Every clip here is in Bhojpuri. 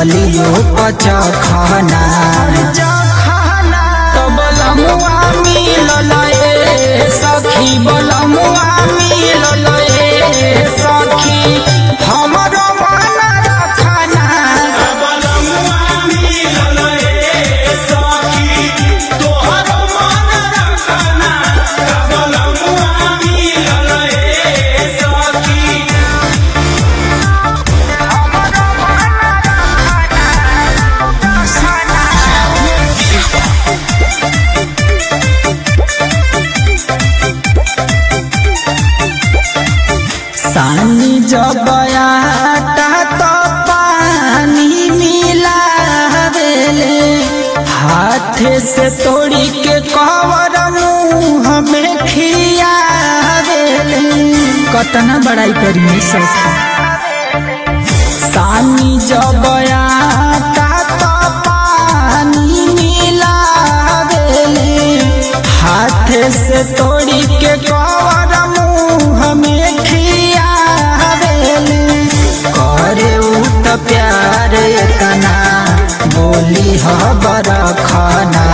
गलियो पचखना तो बलमुआ मिलल ए सखी बलमुआ मिलल ए सखी हमरो मन रखना सानी जब आता तो पानी मिलावेले हाथ से तोड़ी के कवर मुंह में खियावेले कतना बड़ाई करी सखी सानी जब आता तो पानी मिलावेले हाथ से तोड़ी के कवर मुंह में खियावेले करे उ त प्यार एतना बोली हबर खाना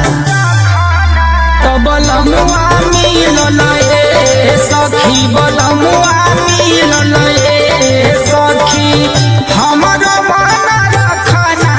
तो बलमुआ मिलल ए सखी बलमुआ मिलल ए सखी हमरो मन रखना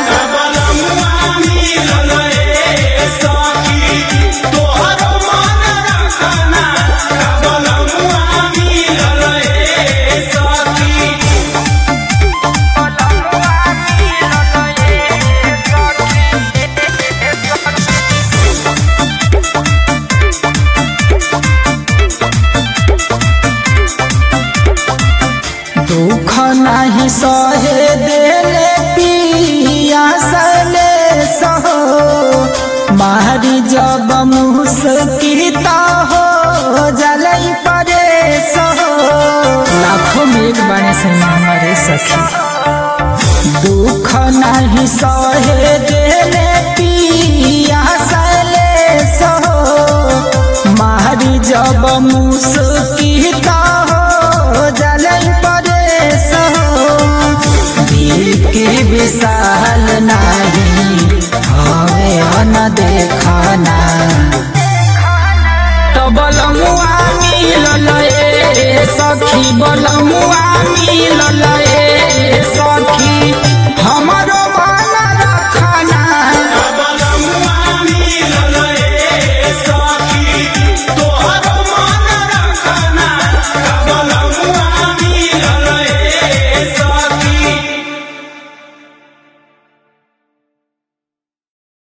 दुख नहीं सहे देले पिया सले सहो मारी जब मुस्किता हो जलई परे सहो लाखों में एक बने से हमारे सखी दुख नहीं सहे देले पिया सले सहो मारी जब मुस्किता हो जलई परे सहो दिल के विशाल नहीं हवे अन देखना तो बलमुआ मिलल ए सखी बलमुआ मिलल